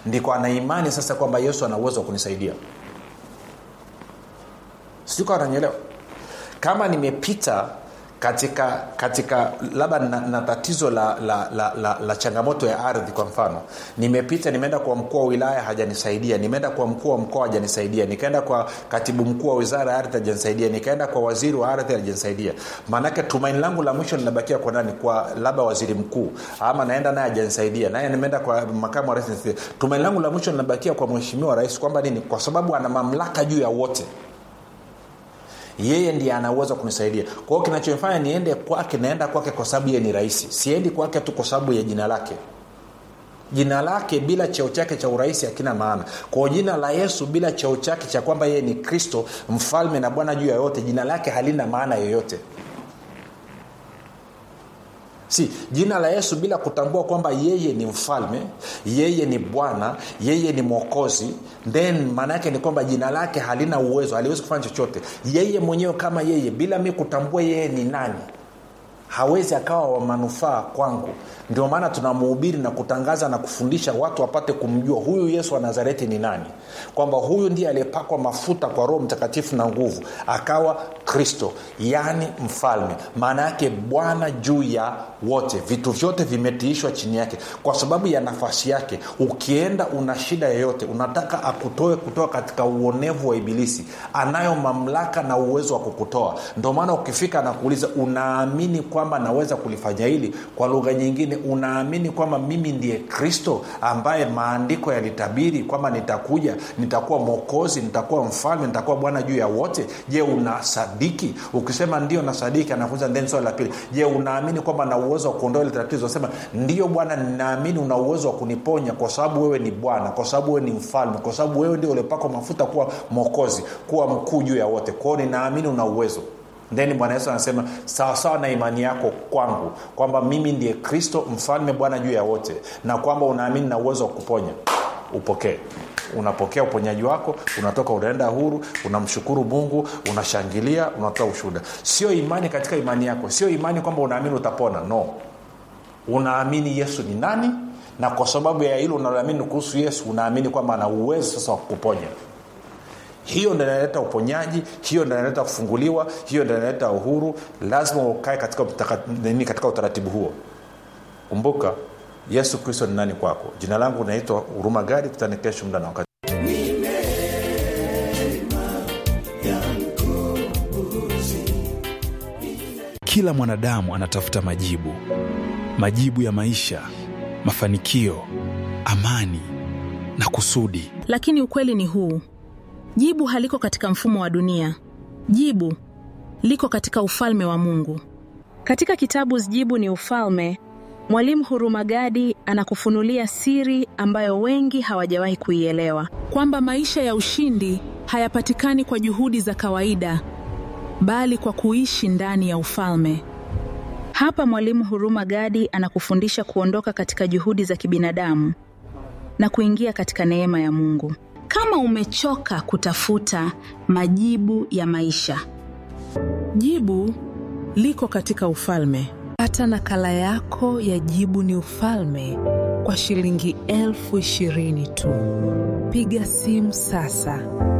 ndiko ana imani sasa kwamba yesu ana uwezo wa kunisaidia sijui kawa nanyelewa kama nimepita katika katika labda na, na tatizo la, la, la, la, la changamoto ya ardhi kwa mfano nimepita nimeenda kwa mkuu wa wilaya hajanisaidia nimeenda kwa mkuu wa mkoa hajanisaidia nikaenda kwa katibu mkuu wa wizara ya ardhi hajanisaidia nikaenda kwa waziri wa ardhi hajanisaidia maanake tumaini langu la mwisho linabakia kwa nani kwa labda waziri mkuu ama naenda naye hajanisaidia naye nimeenda kwa makamu wa rais tumaini langu la mwisho linabakia kwa mheshimiwa rais kwamba nini kwa sababu ana mamlaka juu ya wote yeye ndiye ana uwezo wa kunisaidia kwa hiyo kinachofanya niende kwake naenda kwake kwa sababu yeye ni rahisi siendi kwake tu kwa sababu ya jina lake jina lake bila cheo chake cha urahisi hakina maana kwa jina la yesu bila cheo chake cha kwamba yeye ni kristo mfalme na bwana juu ya yote jina lake halina maana yoyote si jina la yesu bila kutambua kwamba yeye ni mfalme yeye ni bwana yeye ni mwokozi then maana yake ni kwamba jina lake halina uwezo haliwezi kufanya chochote yeye mwenyewe kama yeye bila mi kutambua yeye ni nani hawezi akawa wa manufaa kwangu ndio maana tunamuhubiri na kutangaza na kufundisha watu wapate kumjua huyu yesu wa nazareti ni nani kwamba huyu ndiye aliyepakwa mafuta kwa roho mtakatifu na nguvu akawa kristo yaani mfalme maana yake bwana juu ya wote vitu vyote vimetiishwa chini yake kwa sababu ya nafasi yake ukienda una shida yoyote unataka akutoe kutoka katika uonevu wa ibilisi anayo mamlaka na uwezo wa kukutoa ndio maana ukifika anakuuliza unaamini kwamba naweza kulifanya hili kwa lugha nyingine unaamini kwamba mimi ndiye kristo ambaye maandiko yalitabiri kwamba nitakuja nitakuwa mwokozi nitakuwa mfalme nitakuwa bwana juu ya wote je unasadiki ukisema ndio nasadiki anafunza then swali la pili je unaamini kwamba na uwezo wa kuondoa ile tatizo sema ndio bwana ninaamini una uwezo wa kuniponya kwa sababu wewe ni bwana kwa sababu wewe ni mfalme kwa sababu wewe ndio uliopakwa mafuta kuwa mwokozi kuwa mkuu juu ya wote kwao ninaamini una uwezo then bwana yesu anasema sawasawa na imani yako kwangu kwamba mimi ndiye kristo mfalme bwana juu ya wote na kwamba unaamini na uwezo wa kuponya upokee unapokea uponyaji wako unatoka unaenda huru unamshukuru mungu unashangilia unatoa ushuhuda sio imani katika imani yako sio imani kwamba unaamini utapona no unaamini yesu ni nani na kwa sababu ya hilo unaloamini kuhusu yesu unaamini kwamba ana uwezo sasa wa kukuponya hiyo ndo inaleta uponyaji hiyo ndo inaleta kufunguliwa hiyo ndo inaleta uhuru lazima ukae katika, nini katika utaratibu huo kumbuka yesu kristo ni nani kwako jina langu naitwa huruma gari tutane kesho muda na wakati kila mwanadamu anatafuta majibu majibu ya maisha mafanikio amani na kusudi lakini ukweli ni huu jibu haliko katika mfumo wa dunia jibu liko katika ufalme wa mungu katika kitabu jibu ni ufalme mwalimu hurumagadi anakufunulia siri ambayo wengi hawajawahi kuielewa kwamba maisha ya ushindi hayapatikani kwa juhudi za kawaida bali kwa kuishi ndani ya ufalme hapa mwalimu huruma gadi anakufundisha kuondoka katika juhudi za kibinadamu na kuingia katika neema ya mungu kama umechoka kutafuta majibu ya maisha jibu liko katika ufalme pata nakala yako ya jibu ni ufalme kwa shilingi elfu ishirini tu piga simu sasa